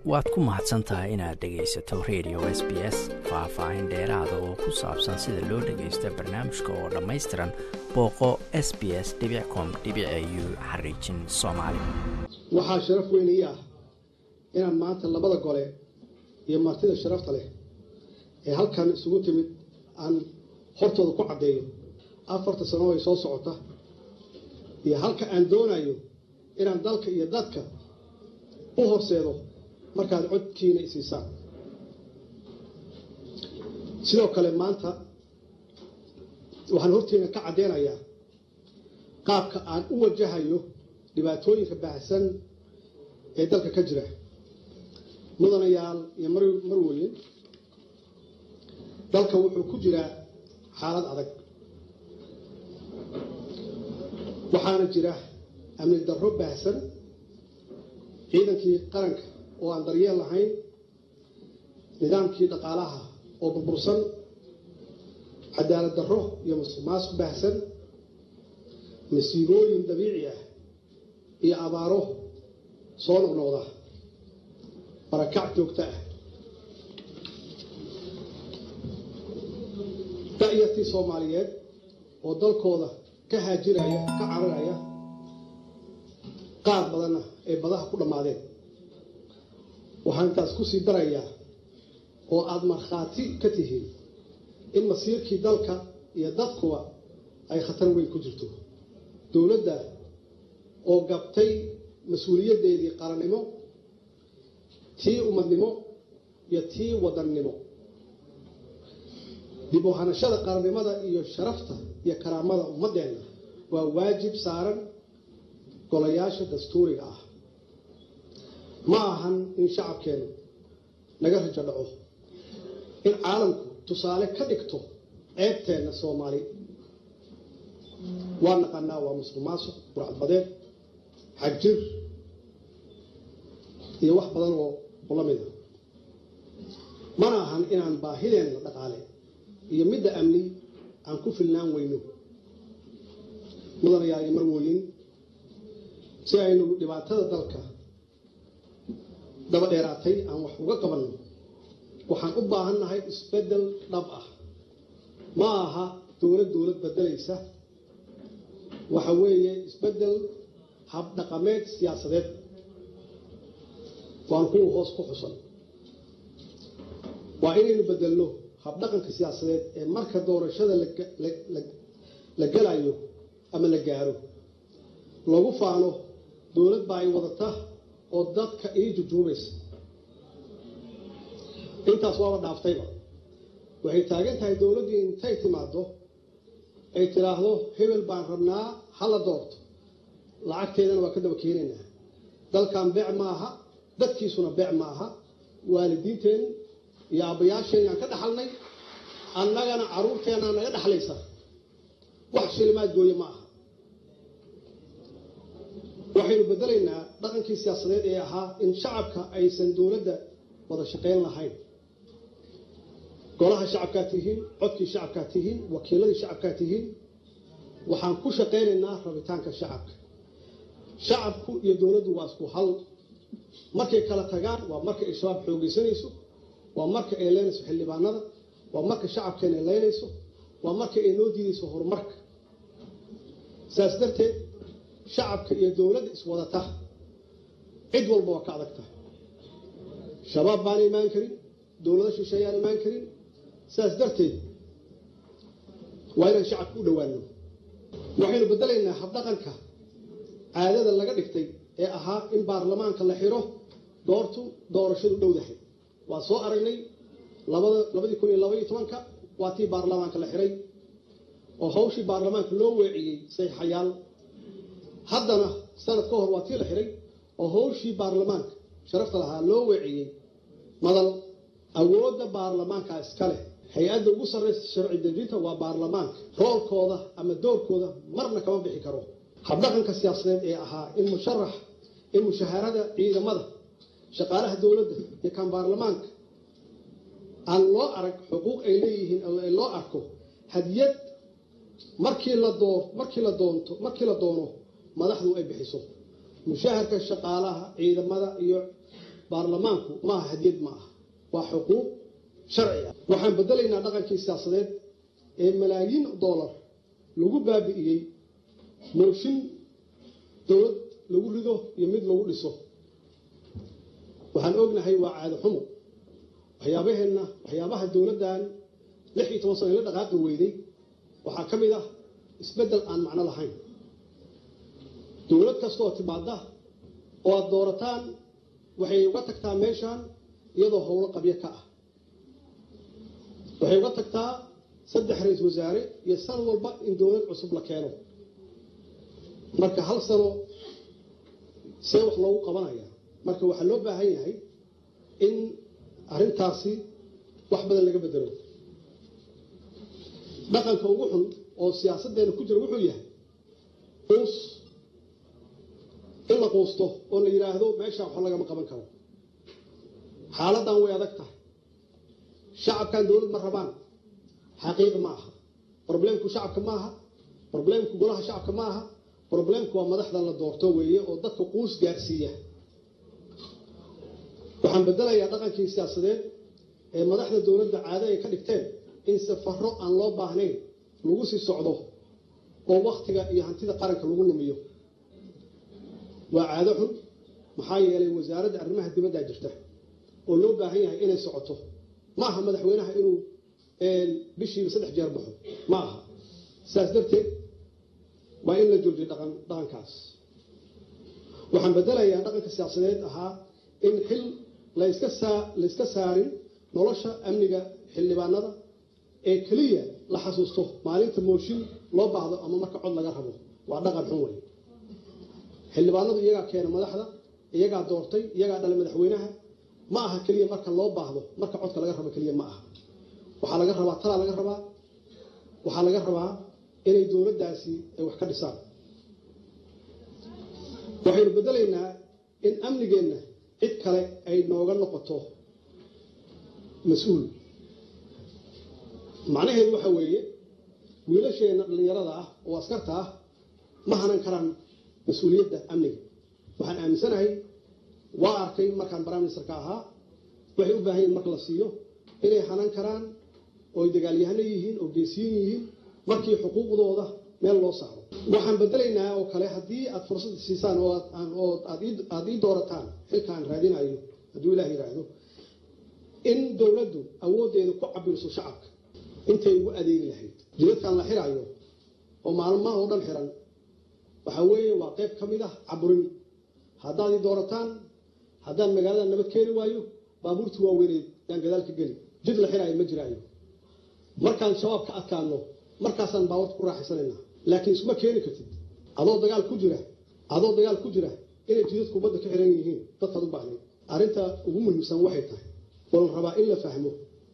waad ku mahadsan tahay inaad dhegaysato radio s b s faah-faahin dheeraada oo ku saabsan sida loo dhagaysto barnaamijka oo dhammaystiran booqo s b s com u xariijin soomaali waxaa sharaf weyn ii ah inaan maanta labada gole iyo martida sharafta leh ee halkan isugu timid aan hortooda ku caddeeyo afarta sano ay soo socota iyo halka aan doonayo inaan dalka iyo dadka u horseedo markaad codkiina isiisaan sidoo kale maanta waxaan horteena ka caddeynayaa qaabka aan u wajahayo dhibaatooyinka baahsan ee dalka ka jira mudanayaal iyo marweyn dalka wuxuu ku jiraa xaalad adag waxaana jira amni darro baahsan ciidankii qaranka oo aan daryeel lahayn nidaamkii dhaqaalaha oo burbursan cadaalad darro iyo masuqmaasuq baahsan masiibooyin dabiici ah iyo abaaro soo noqnoqda barakac joogto ah da'yartii soomaaliyeed oo dalkooda ka haajiraya ka cararaya qaar badanna ay badaha ku dhammaadeen waxaan intaas ku sii darayaa oo aada markhaati ka tihiin in masiirkii dalka iyo dadkuba ay khatar weyn ku jirto dowladda oo gabtay mas-uuliyaddeedii qarannimo tii ummadnimo iyo tii wadannimo dib u hanashada qarannimada iyo sharafta iyo karaamada ummaddeenna waa waajib saaran golayaasha dastuuriga ah ma ahan in shacabkeenu naga rajo dhaco in caalamku tusaale ka dhigto ceebteenna soomaali waa naqanaa waa musuq maasuq burcadbadeed xagjir iyo wax badan oo la mida mana ahan inaan baahideenna dhaqaale iyo midda amni aan ku filnaan weyno mudanayaal iyo marwooyin si aynu dhibaatada dalka daba dheeraatay aan wax uga qabanno waxaan u baahan nahay isbeddel dhab ah ma aha dowlad dowlad bedelaysa waxa weeye isbeddel habdhaqameed siyaasadeed waan kuwa hoos ku xusan waa inaynu bedelno habdhaqanka siyaasadeed ee marka doorashada la galayo ama la gaaro lagu faano dowlad baa ay wadata oo dadka ii jujuubaysa intaas waaba dhaaftayba waxay taagan tahay dowladdii intay timaado ay tidhaahdo hebel baan rabnaa hala doorto lacagteedana waa ka daba keenaynaa dalkan beec ma aha dadkiisuna beec ma aha waalidiinteen iyo aabbayaasheen aan ka dhaxalnay annagana carruurteennaa naga dhaxlaysa wax shilimaad gooye ma aha waxaynu bedelaynaa dhaqankii siyaasadeed ee ahaa in shacabka aysan dowladda wada shaqayn lahayn golaha shacabkaa tihiin codkii shacabkaa tihiin wakiiladii shacabkaa tihiin waxaan ku shaqaynaynaa rabitaanka shacabka shacabku iyo dowladdu waa isku hal markay kala tagaan waa marka ay shabaab xoogeysanayso waa marka ay leynayso xildhibaanada waa marka shacabkeena leynayso waa marka ay noo diidayso horumarka saas darteed shacabka iyo dowladda iswadata cid walba waa ka adagta shabaab baana imaan karin dowlado shisheeyaan imaan karin saas darteed waa inaan shacabka u dhowaano waxaynu bedelaynaa habdhaqanka caadada laga dhigtay ee ahaa in baarlamaanka la xiro doortu doorashadu dhowdahay waa soo aragnay labadii kun iyo labaiyo tobanka waa tii baarlamaanka la xiray oo hawshii baarlamaanka loo weeciyey sayxayaal haddana sanad ka hor waa tii la xiray oo hawshii baarlamaanka sharafta lahaa loo weeciyey madal awoodda baarlamaanka iska leh hay-adda ugu sarraysa sharci dejinta waa baarlamaanka roolkooda ama doorkooda marna kama bixi karo habdhaqanka siyaasadeed ee ahaa in musharax in mushaharada ciidamada shaqaalaha dowladda iyo kan baarlamaanka aan loo arag xuquuq ay leeyihiin loo arko hadiyad markii la doo markii la doonto markii la doono madaxdu ay bixiso mushaharka shaqaalaha ciidamada iyo baarlamaanku maaha hadiyad ma aha waa xuquuq sharci ah waxaan bedelaynaa dhaqankii siyaasadeed ee malaayiin doolar lagu baabi'iyey mooshin dowlad lagu rido iyo mid lagu dhiso waxaan ognahay waa caado xumo waxyaabaheenna waxyaabaha dowladdan lix iyo toban sano la dhaqaaqi weyday waxaa ka mid ah isbeddel aan macno lahayn dowlad kasta oo timaada oo aada doorataan waxay uga tagtaa meeshaan iyadoo howlo qabyo ka ah waxay uga tagtaa saddex ra-isul wasaare iyo san walba in dowlad cusub la keeno marka hal sano see wax loogu qabanaya marka waxaa loo baahan yahay in arrintaasi wax badan laga bedelo dhaqanka ugu xun oo siyaasaddeena ku jira wuxuu yahay quus in la quusto oo la yidhaahdo meeshaan wax lagama qaban karo xaaladdan way adag tahay shacabkan dowlad ma rabaan xaqiiqa ma aha roblemku shacabka ma aha roblemku golaha shacabka ma aha roblemku waa madaxdan la doorto weeye oo dadka quus gaarsiiya waxaan bedelayaa dhaqankii siyaasadeed ee madaxda dowladda caado ay ka dhigteen in safaro aan loo baahnayn lagu sii socdo oo wakhtiga iyo hantida qaranka lagu lumiyo waa caado xun maxaa yeelay wasaaradda arrimaha dibaddaa jirta oo loo baahan yahay inay socoto ma aha madaxweynaha inuu bishiiba saddex jeer baxo ma aha sidaas darteed waa in la joojiyo dhaqan dhaqankaas waxaan bedelayaa dhaqanka siyaasadeed ahaa in xil layska saa layska saarin nolosha amniga xildhibaanada ee keliya la xasuusto maalinta mooshin loo baahdo ama marka cod laga rabo waa dhaqan xun wey xildhibaanadu iyagaa keena madaxda iyagaa doortay iyagaa dhalay madaxweynaha ma aha keliya marka loo baahdo marka codka laga rabo keliya ma aha waxaa laga rabaa talaa laga rabaa waxaa laga rabaa inay dowladdaasi ay wax ka dhisaan waxaynu bedelaynaa in amnigeenna cid kale ay nooga noqoto mas-uul macnaheedu waxa weeye wiilasheenna dhallinyarada ah oo askarta ah ma hanan karaan mas-uuliyadda amniga waxaan aaminsanahay waa arkay markaan baraministerka ahaa waxay u baahan yihin marka la siiyo inay hanan karaan ooy dagaalyahano yihiin oo geesiyin yihiin markii xuquuqdooda meel loo saaro waxaan bedelaynaa oo kale haddii aad fursad siisaan oo aad ii doorataan xilkaan raadinayo hadduu ilah yidhaahdo in dowladdu awooddeeda ku cabirso shacabka intay ugu adeegi lahayd jidadkan la xiraayo oo maalmaha oo dhan xiran waxaa weeye waa qayb ka mid ah caburin haddaad ii doorataan haddaan magaalada nabad keeni waayo baabuurtii waaweyneed yaan gadaal ka geli jid la xiraayo ma jiraayo markaan shabaab ka adkaano markaasaan baawarta ku raaxaysanaynaa laakiin isuma keeni kartid adoo dagaal ku jira adoo dagaal ku jira inay jidadku badda ka xiran yihiin dadkaad u baahnayd arrinta ugu muhiimsan waxay tahay oo la rabaa in la fahmo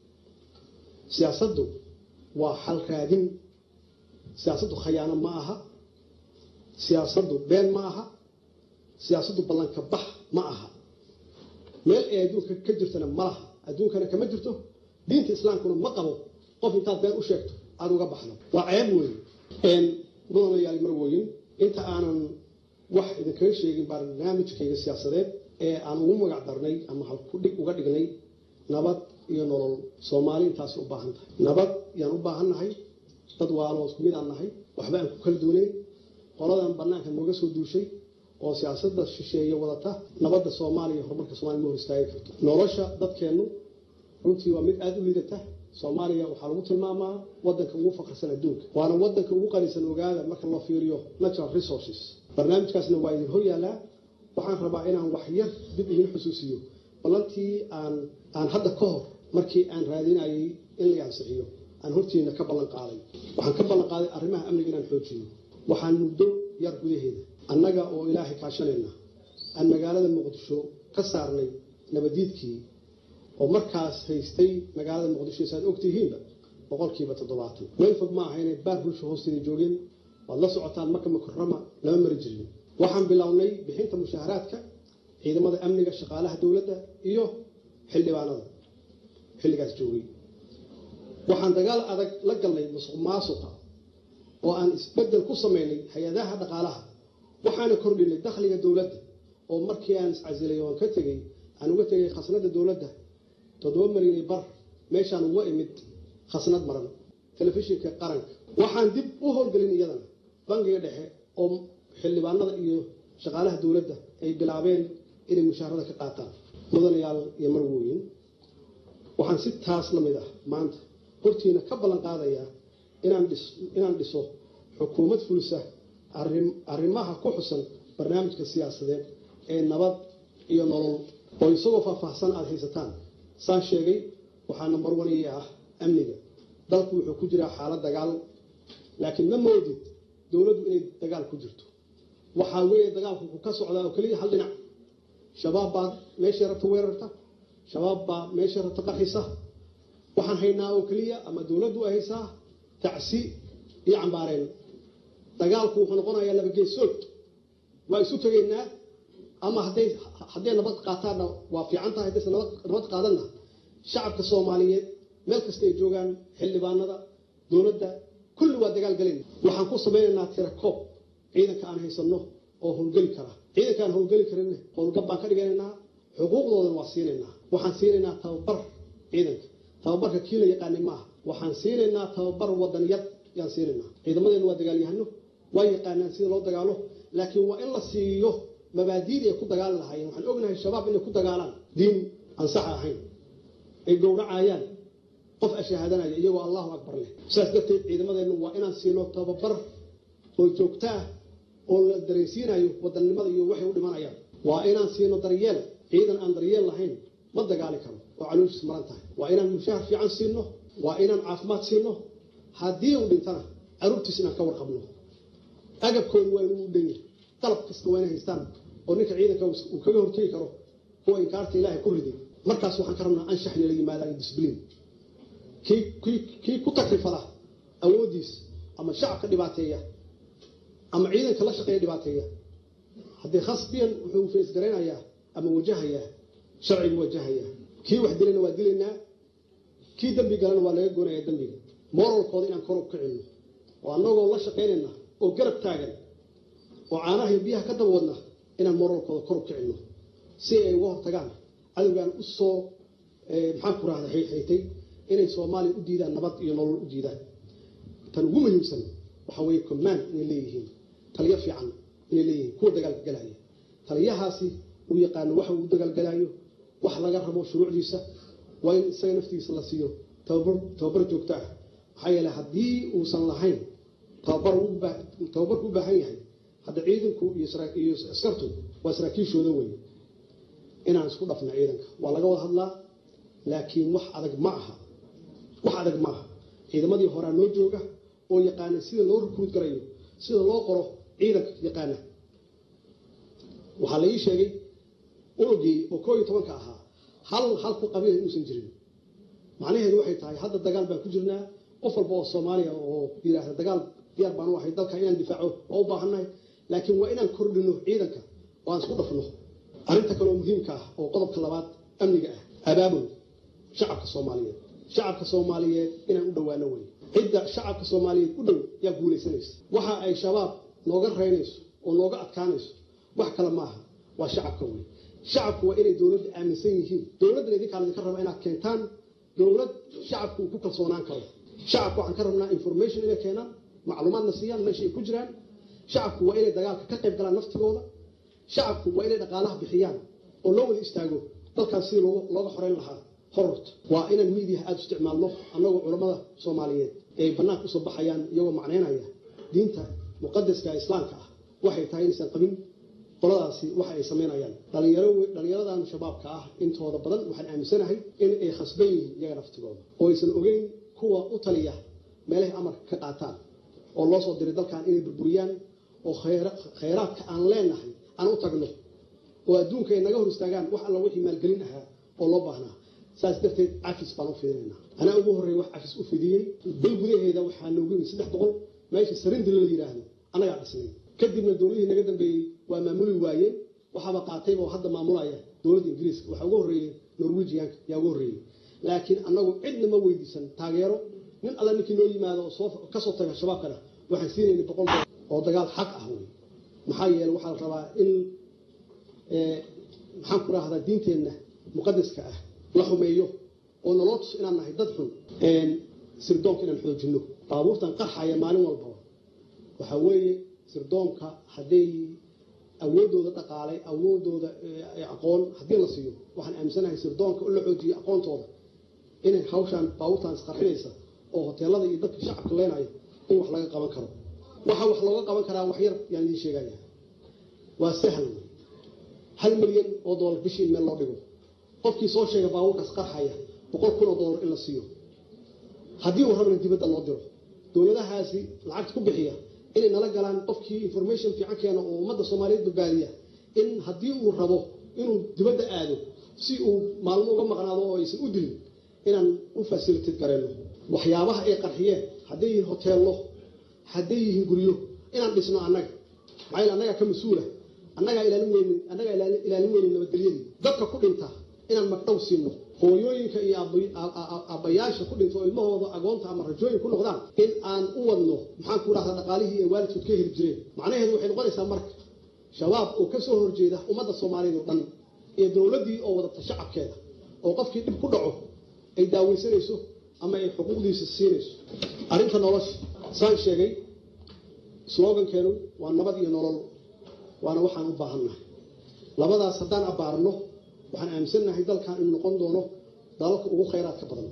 siyaasaddu waa xal raadin siyaasaddu khayaano ma aha siyaasaddu been ma aha siyaasaddu ballanka bax ma aha meel ay adduunka ka jirtana ma laha adduunkana kama jirto diinta islaamkuna ma qabo qof intaad been u sheegto aada uga baxdo waa ceeb weeye mudanayaal marwooyin inta aanan wax idinkaga sheegin barnaamijkayga siyaasadeed ee aan ugu magac darnay ama halkudhig uga dhignay nabad iyo nolol soomaali intaasi u baahan tahay nabad yaan u baahan nahay dad waaloo isku mid aan nahay waxba aan ku kala duunayn qoladan banaanka nooga soo duushay oo siyaasadda shisheeye wadata nabadda soomaaliya iyo horumarka somalia ma hor istaagi karto nolosha dadkeennu runtii waa mid aada u liidata soomaaliya waxaa lagu tilmaamaa wadanka ugu faqrisan adduunka waana wadanka ugu qanisan ogaada marka loo fiiriyo natural resources barnaamijkaasna waa idin hor yaallaa waxaan rabaa inaan wax yar dib idin xusuusiyo ballantii aan aan hadda ka hor markii aan raadinayay in la ansixiyo aan hortiina ka ballan qaaday waxaan ka ballan qaaday arrimaha amniga inaan xoojiyo waxaan muddo yar gudaheeda annaga oo ilaahay kaashanayna aan magaalada muqdisho ka saarnay nabadiidkii oo markaas haystay magaalada muqdisho saad ogtihiinba boqolkiiba toddobaatan meel fog ma aha inay baar bulsho hoosteeda joogeen waad la socotaan marka mukarama lama mari jirin waxaan bilownay bixinta mushaaharaadka ciidamada amniga shaqaalaha dowladda iyo xildhibaanada xilligaas joogay waxaan dagaal adag la galnay musuq maasuqa oo aan isbedel ku samaynay hay-adaha dhaqaalaha waxaana kordhinay dakhliga dowladda oo markii aan iscasilay oan ka tegey aan uga tegay khasnada dowladda toddoba milyan iyo bar meeshaan uga imid khasnad maran telefishinka qaranka waxaan dib u howlgelin iyadana bangiga dhexe oo xildhibaanada iyo shaqaalaha dowladda ay bilaabeen inay mushaharada ka qaataan mudanayaal iyo marwooyin waxaan si taas la mid ah maanta hortiina ka ballan qaadayaa inaan dhiso xukuumad fulisa arrimaha ku xusan barnaamijka siyaasadeed ee nabad iyo nolol oo isagoo faahfaahsan aada haysataan saan sheegay waxaa nambar waniyi ah amniga dalku wuxuu ku jiraa xaalad dagaal laakiin ma moodid dowladdu inay dagaal ku jirto waxaa weeye dagaalku ku ka socdaa oo keliya hal dhinac shabaab baa meeshay rabta weerarta shabaab baa meeshay rabta qarxisa waxaan haynaa oo keliya ama dowladdu ay haysaa tacsi iyo cambaareen dagaalku wuxuu noqonayaa laba geesood waa isu tegaynaa ama hadday hadday nabad qaataanna waa fiican tahay haddayse nabad qaadanna shacabka soomaaliyeed meel kasta ay joogaan xildhibaanada dowladda kulli waa dagaal galayna waxaan ku samaynaynaa tira koob ciidanka aan haysanno oo howlgeli kara ciidanka aan howlgeli karinne howlgab baan ka dhiganaynaa xuquuqdoodan waa siinaynaa waxaan siinaynaa tababar ciidanka tababarka kii la yaqaanay maaha waxaan siinaynaa tababar wadaniyad yaan siinaynaa ciidamadeenu waa dagaalyahano waa yaqaanaan sida loo dagaalo laakiin waa in la siiyo mabaadiidii ay ku dagaali lahaayeen waxaan ognahay shabaab inay ku dagaalaan diin aan sax ahayn ay gowracayaan qof ashahaadanaya iyagoo allahu akbar leh sidaas darteed ciidamadeennu waa inaan siino tababar oo joogto ah oo la dareensiinayo wadannimada iyo waxay u dhimanayaan waa inaan siino daryeel ciidan aan daryeel lahayn ma dagaali karo oo calooshiis maran tahay waa inaan mushahar fiican siino waa inaan caafimaad siino haddii uu dhintana caruurtiis inaan ka warqabno agabkoodu waa inuu u dhan yahay qalab kasta waa inay haystaan oo ninka ciidanka uu kaga hortegi karo kuwa inkaarta ilaahay ku riday markaas waxaan ka rabnaa anshax inala yimaada iyo disbliin kii ku takrifada awooddiis ama shacabka dhibaateeya ama ciidanka la shaqeeya dhibaateeya haddii khasbiyan wuxuu feesgaraynayaa ama wajahayaa sharcigu wajahayaa kii wax dilayna waa dilaynaa kii dembi galana waa laga goonayaa dembiga moralkooda inaan kor u kicino oo annagoo la shaqaynayna oo garab taagan oo caanaha biyaha ka daba wadna inaan moralkooda kor u kicino si ay uga hortagaan cadowgaan u soo maxaan ku rahda xaytay inay soomaaliya u diidaan nabad iyo nolol u diidaan tan ugu muhiimsan waxaa weeye command inay leeyihiin taliyo fiican inay leeyihiin kuwa dagaalka galaya taliyahaasi uu yaqaano waxa uu dagaalgalaayo wax laga rabo shuruucdiisa waa in isaga naftigiisa la siiyo tababar joogto ah maxaa yeele haddii uusan lahayn tababarku u baahan yahay hadda ciidanku iyo askartu waa saraakiishooda wey inaan isku dhafna ciidanka waa laga wada hadlaa laakiin wax adag ma aha wax adag ma aha ciidamadii horaa noo jooga oo yaqaana sida loo rukruud garayo sida loo qoro ciidanka yaqaana waxaa la ii sheegay unugii oo koo iyo tobanka ahaa hal hal ku qabiila inuusan jirin macnaheedu waxay tahay hadda dagaal baan ku jirnaa qof walba oo soomaaliya oo yidhaahda dagaal diyaar baan u ahay dalka inaan difaaco waa u baahannahay laakiin waa inaan kordhino ciidanka oo aan isku dhafno arrinta kaleoo muhiimka ah oo qodobka labaad amniga ah abaabul shacabka soomaaliyeed shacabka soomaaliyeed inaan u dhowaano wey cidda shacabka soomaaliyeed u dhow yaa guulaysanaysa waxa ay shabaab nooga reynayso oo nooga adkaanayso wax kale maaha waa shacabka wey shacabku waa inay dowladda aaminsan yihiin dowladdan idinkaan idinka raba inaad keentaan dowlad shacabku uu ku kalsoonaan karo shacabku waxaan ka rabnaa information inay keenaan macluumaadna siiyaan meesha ay ku jiraan shacabku waa inay dagaalka ka qayb galaan naftigooda shacabku waa inay dhaqaalaha bixiyaan oo loo wada istaago dalkaas sidii looga xoreyn lahaa hororta waa inaan miidiyaha aada isticmaalno annagoo culammada soomaaliyeed ee ay bannaanka usoo baxayaan iyagoo macnaynaya diinta muqadaska islaamka ah waxay tahay inaysan qabin qoladaasi waxa ay samaynayaan dhalinyaradan shabaabka ah intooda badan waxaan aaminsanahay in ay khasban yihiin iyaga naftigooda oo aysan ogeyn kuwa u taliya meelahay amarka ka qaataan oo loo soo diray dalkan inay burburiyaan oo khayraadka aan leenahay aan u tagno oo adduunka ay naga hor istaagaan wax alla wixii maalgelin ahaa oo loo baahnaa saas darteed cafis baan u fidinaynaa anaa ugu horreeya wax cafis u fidiyey bil gudaheeda waxaa noogu yimid saddex boqol meesha sarindila la yidhaahdo annagaa dhisnay kadibna dowladihii naga dambeeyey waa maamuli waayeen waxaaba qaatayba oo hadda maamulaya dowladda ingiriiska waxaa ugu horreeyey norwegianka yaa ugu horreeyey laakiin annagu cidna ma weydiisan taageero nin alla ninkii noo yimaado oo kasoo taga shabaabkana waxaan siinayna boqol dolar oo dagaal xaq ah wey maxaa yeele waxaa la rabaa in maxaan ku rahdaa diinteenna muqadaska ah la xumeeyo oo naloo tuso inaan nahay dad xun sirdoonka inaan xoojinno baabuurtan qarxaya maalin walbaba waxaa weeye sirdoonka hadday awoodooda dhaqaalay awoodooda aqoon haddii la siiyo waxaan aaminsanahay sirdoonka in la xoojiyo aqoontooda inay hawshaan baabuurtaan isqarxinaysa oo hoteelada iyo dadka shacabka leenaya in wax laga qaban karo waxa wax looga qaban karaa wax yar yaan idiin sheegaya waa sahal hal milyan oo doolar bishii in meel loo dhigo qofkii soo sheega baabuurkaas qarxaya boqol kun oo doolar in la siiyo haddii uu rabana dibadda loo diro dowladahaasi lacagta ku bixiya inay nala galaan qofkii information fiican keena oo ummadda soomaaliyeed badbaadiya in haddii uu rabo inuu dibadda aado si uu maalmo uga maqnaado oo aysan u dilin inaan u fasilitad garayno waxyaabaha ay qarxiyeen hadday yihiin hoteello hadday yihiin guryo inaan dhisno annaga maxaa yeel annagaa ka mas-uula annagaa ilaalin weynin annagaa ilaalin weynin nabadgelyadii dadka ku dhinta inaan magdhow siino hooyooyinka iyo aabbayaasha ku dhinta oo ilmahooda agoonta ama rajooyin ku noqdaan in aan u wadno maxaan ku dhahdaa dhaqaalihii ay waalidkood ka heli jireen macnaheedu waxay noqonaysaa marka shabaab oo ka soo horjeeda ummadda soomaaliyeed oo dhan iyo dowladdii oo wadata shacabkeeda oo qofkii dhib ku dhaco ay daaweysanayso ama ay xuquuqdiisa siinayso arrinta nolosha saan sheegay slogankeenu waa nabad iyo nolol waana waxaan u baahannahay labadaas haddaan abbaarno waxaan aaminsannahay dalkan inuu noqon doono dalalka ugu khayraadka badan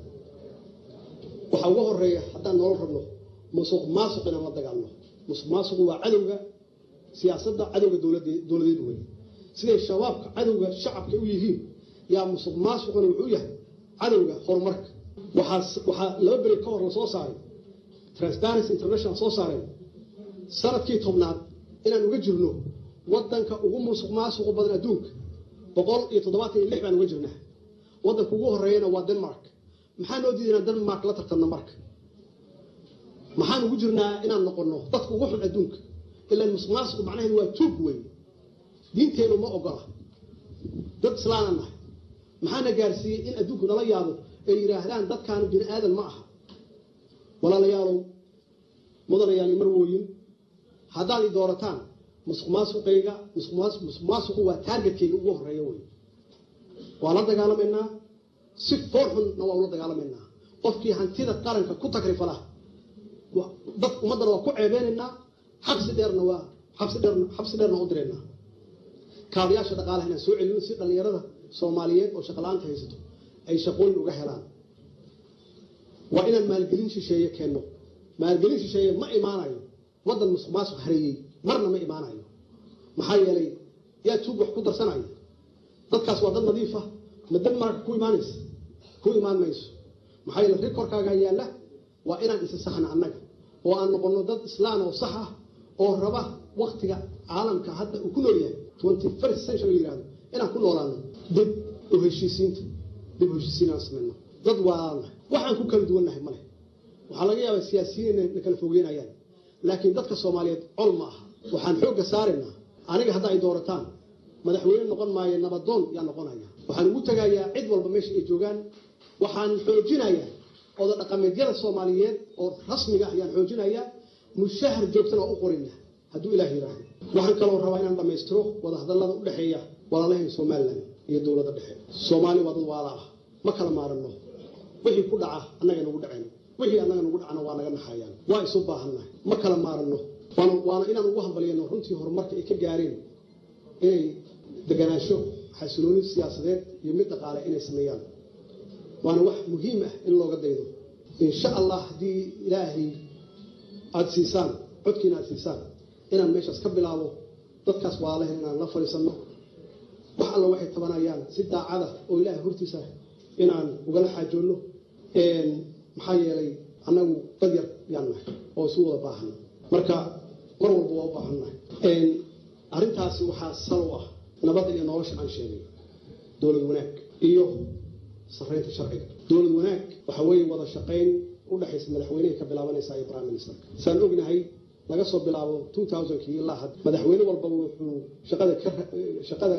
waxa uga horeeya haddaan nolol rabno musuq maasuq inaan la dagaalno musuq maasuqu waa cadowga siyaasadda cadowga dowladeed wey siday shabaabka cadowga shacabka u yihiin yaa musuq maasuquna wuxuu yahay cadowga horumarka waxaa laba beri ka hor la soo saaray transparency international soo saareen sanadkii tobnaad inaan uga jirno wadanka ugu musuq maasuqu badan adduunka boqol iyo toddobaatan iyo lix baan uga jirnaa wadanka ugu horeeyana waa denmark maxaa noo diida inaan denmark la tartanno marka maxaan ugu jirnaa inaan noqono dadka ugu xun adduunka ilaan musuq maasuqu macnaheedu waa tuug wey diinteenu ma ogola dad islaana nahay maxaana gaarsiiyey in adduunku nala yaabo ay yidhaahdaan dadkaanu bini aadan ma aha walaalayaalow mudanayaal marwooyin haddaad i doorataan musuq maasuqayga musuq maasuqu waa taargetkayga ugu horeeya wey waa la dagaalamaynaa si foor xunna waa ula dagaalamaynaa qofkii hantida qaranka ku takrifala dad ummaddana waa ku ceebeynaynaa xabsi dheerna waa xabsi dheerna xabsi dheerna u diraynaa kaabayaasha dhaqaalaha inaan soo celino si dhallinyarada soomaaliyeed oo shaqala-aanta haysato ay shaqooyin uga helaan waa inaan maalgelin shisheeye keenno maalgelin shisheeye ma imaanayo waddan musuq maasuq hareeyey marna ma imaanayo maxaa yeelay yaa tuug wax ku darsanaya dadkaas waa dad nadiifa ma denmarka ku imaanaysa ku imaan mayso maxaa yeele rikorkaaga yaalla waa inaan isa saxna annaga oo aan noqono dad islaan oo sax ah oo raba waktiga caalamka hadda uu ku nool yahay twenty first century yihahdo inaan ku noolaano dib u heshiisiinta dib u heshiisiin aan samayno dad waalaalna waxaan ku kala duwannahay male waxaa laga yaabaa siyaasiyiin inay na kala fogeynayaan laakiin dadka soomaaliyeed col ma aha waxaan xoogga saaraynaa aniga hadda ay doorataan madaxweyne noqon maayo nabadoon yaa noqonaya waxaan ugu tegayaa cid walba meesha ay joogaan waxaan xoojinayaa oda dhaqameedyada soomaaliyeed oo rasmiga ah ayaan xoojinayaa mushahar joogtana waa u qorina hadduu ilaah yidhaahdo waxaan kaloo rabaa inaan dhammaystiro wadahadallada u dhexeeya walaalahayn somalilan iyo dowladda dhexe soomaali waa dad waala ah ma kala maaranno wixii ku dhaca annaga nagu dhaceen wixii annaga nagu dhacana waa naga naxayaan waa isu baahannahay ma kala maaranno waana inaan ugu hambalyano runtii horumarka ay ka gaareen inay deganaansho xasilooni siyaasadeed iyo mid dhaqaale inay sameeyaan waana wax muhiim ah in looga daydo insha allah haddii ilaahay aada siisaan codkiina aada siisaan inaan meeshaas ka bilaabo dadkaas waalahen inaan la fadhiisanno wax alla waxay tabanayaan si daacada oo ilaahay hortiisa inaan ugala xaajoonno maxaa yeelay annagu dad yar yaan nahay oo isu wada baahana marka mar walba waa u baahannahay arrintaasi waxaa sal u ah nabadda iyo nolosha aan sheegay dowlad wanaag iyo saraynta sharciga dowlad wanaag waxa weeye wada shaqayn u dhexaysa madaxweynehay ka bilaabanaysa iyo prime ministerka saan ognahay laga soo bilaabo two thousandkii ilaa had madaxweyne walbaba wuxuu shaqada ka shaqada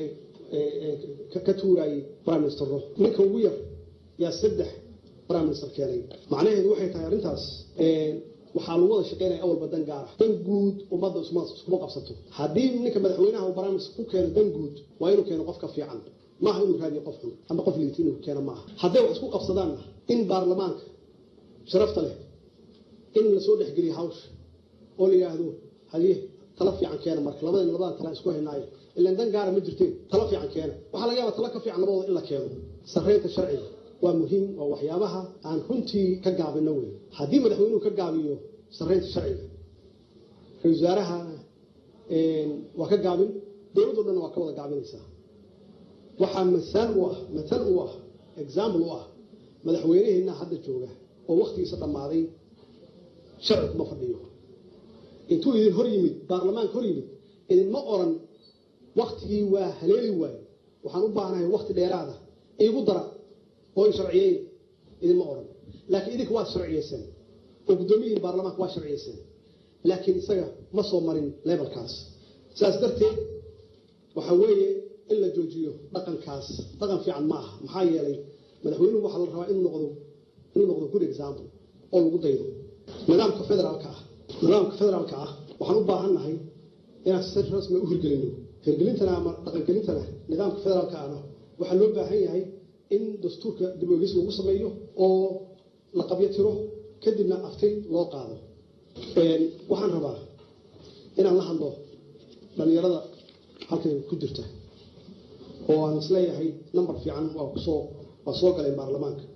ka tuurayay prime ministerro ninka ugu yar yaa saddex prime minister keenay macnaheedu waxay tahay arrintaas waxaa lagu wada shaqeynaya awalba dan gaara dan guud ummadda iskuma qabsato haddii ninka madaxweynaha uu barnaamij ku keeno dan guud waa inuu keeno qof ka fiican maaha inuu raadiyo qof xun ama qof liita inuu keeno maaha hadday wax isku qabsadaanna in baarlamaanka sharafta leh in lasoo dhexgeliyo hawsha oo la yidhaahdo haye tala fiican keena marka labadan labadan tala isku haynaayo ilaan dan gaara ma jirteen tala fiican keena waxaa laga yaabaa tala ka fiican labadooda in la keeno sarreynta sharciga waa muhiim oo waxyaabaha aan runtii ka gaabino wey haddii madaxweynuhu ka gaabiyo sarreynta sharciga ra-isul wasaaraha waa ka gaabin dowladdo dhanna waa ka wada gaabinaysaa waxaa masaal u ah matal u ah example u ah madaxweyneheenna hadda jooga oo waktigiisa dhammaaday sharci kuma fadhiyo intuu idin hor yimid baarlamaanka hor yimid idinma oran waktigii waa haleeli waayo waxaan u baahanahay wakti dheeraada iigu dara oo sharciyeyn idinma oran laakiin idinka waa sharciyeyseen oo guddoomiyihii baarlamaanka waa sharciyeyseen laakiin isaga ma soo marin lebalkaas saas darteed waxaa weeye in la joojiyo dhaqankaas dhaqan fiican ma aha maxaa yeelay madaxweynuhu waxaa la rabaa inuu noqdo inuu noqdo good example oo lagu daydo nidaamka federaalka ah nidaamka federaalka ah waxaan u baahannahay inaan si rasmi u hirgelino hirgelintana ama dhaqangelintana nidaamka federaalka ahna waxaa loo baahan yahay in dastuurka dib oegis lagu sameeyo oo la qabyo tiro kadibna aftay loo qaado waxaan rabaa inaan la hadlo dhalinyarada halkan ku jirta oo aan isleeyahay number fiican waa kusoo waa soo galeen baarlamaanka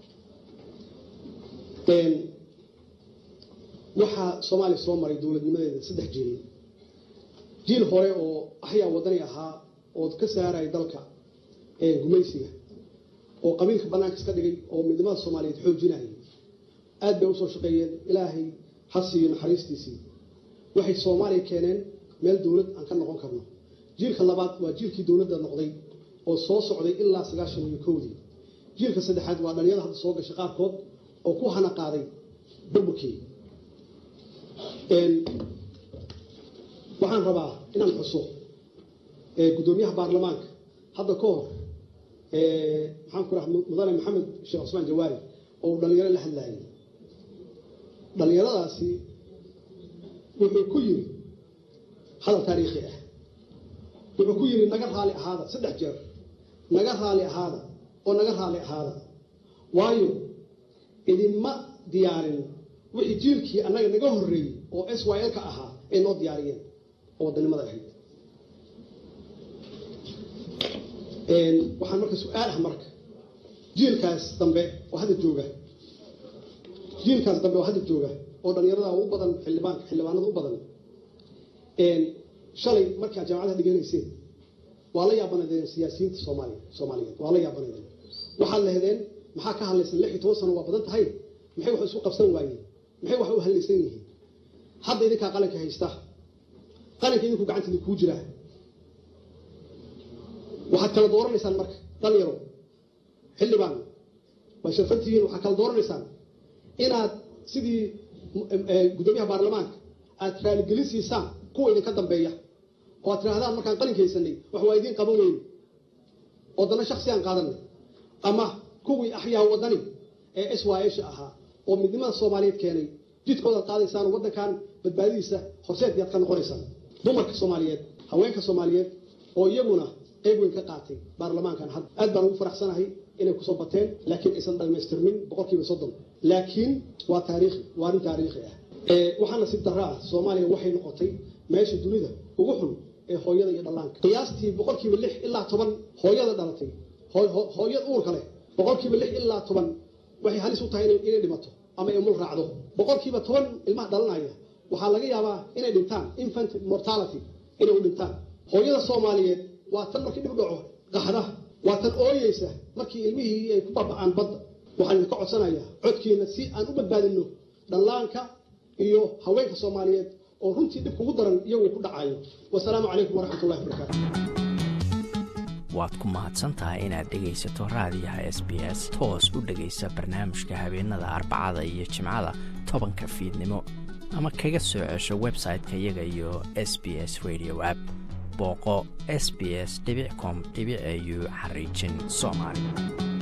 waxaa soomaaliya soo maray dowladnimadeeda saddex jiil jiil hore oo axyaa wadani ahaa oo ka saaraya dalka gumaysiga oo qabiilka bannaanka iska dhigay oo midnimada soomaaliyeed xoojinayay aad bay usoo shaqeeyeen ilaahay ha siiyo naxariistiisii waxay soomaaliya keeneen meel dowlad aan ka noqon karno jiilka labaad waa jiilkii dowladda noqday oo soo socday ilaa sagaashan iyo kowdii jiilka saddexaad waa dhalinyada hadda soo gashay qaarkood oo ku hana qaaday burburkii waxaan rabaa inaan xuso guddoomiyaha baarlamaanka hadda ka hor maxaan ku raha mudane maxamed sheekh cusmaan jawaari oo uu dhalinyaro la hadlaayay dhalinyaradaasi wuxuu ku yiri hadal taariikhi ah wuxuu ku yiri naga raali ahaada saddex jeer naga raali ahaada oo naga raali ahaada waayo idinma diyaarin wixii jiilkii annaga naga horreeyey oo s y l ka ahaa ay noo diyaariyeen oo waddanimada ahayd waxaan marka su-aal ah marka jiilkaas dambe oo hadda jooga jiilkaas dambe oo hadda jooga oo dhalinyarada u badan xildhibaanka xildhibaanada u badan shalay markaa jaamacadaha dhiganayseen waa la yaabanaydeen siyaasiyiinta soomaaliya soomaaliyeed waa la yaabanaydeen waxaad lehdeen maxaa ka hadlaysan lix iyo toban sano waa badan tahay maxay wax isu qabsan waayeen maxay wax u hadlaysan yihiin hadda idinkaa qalinka haysta qalinka idinku gacantiida kuu jiraa waxaad kala dooranaysaan marka dhalinyaro xildhibaan way sharfantihiin waxaad kala dooranaysaan inaad sidii guddoomiyaha baarlamaanka aad raaligelin siisaan kuwa idinka dambeeya oo aad tirahdaan markaan qalinka haysanay wax waa idiin qaban weyne oo dana shaksiyaan qaadanay ama kuwii axyaa wadani ee s y sha ahaa oo midnimada soomaaliyeed keenay jidkoodaad qaadaysaan oo waddankan badbaadidiisa horseedyaad ka noqonaysaan dumarka soomaaliyeed haweenka soomaaliyeed oo iyaguna qayb weyn ka qaatay baarlamaankan hadda aad baan ugu faraxsanahay inay kusoo bateen laakiin aysan dhamaystirmin boqolkiiba soddon laakiin waa taariikhi waa arrin taariikhi ah waxaa nasiib darro ah soomaaliya waxay noqotay meesha dunida ugu xun ee hooyada iyo dhallaanka qiyaastii boqolkiiba lix ilaa toban hooyada dhalatay hooyad uurka leh boqolkiiba lix ilaa toban waxay halis u tahay inay dhimato ama ay mul raacdo boqolkiiba toban ilmaha dhalanaya waxaa laga yaabaa inay dhintaan infant mortality inay u dhintaan hooyada soomaaliyeed waa tan markii dhib dhaco qaxda waa tan ooyeysa markii ilmihii ay ku baba'aan badda waxaan idinka codsanayaa codkiina si aan u badbaadino dhallaanka iyo haweenka soomaaliyeed oo runtii dhib kugu daran iyagoo ku dhacayo wasalaamu calaykum waraxmatullahi wabarakaatu waad ku mahadsan tahay inaad dhegaysato raadiyaha s b s toos u dhegaysa barnaamijka habeenada arbacada iyo jimcada tobanka fiidnimo ama kaga soo cesho website-ka iyaga iyo s b s radio app booqo s b s com au xariijin soomaali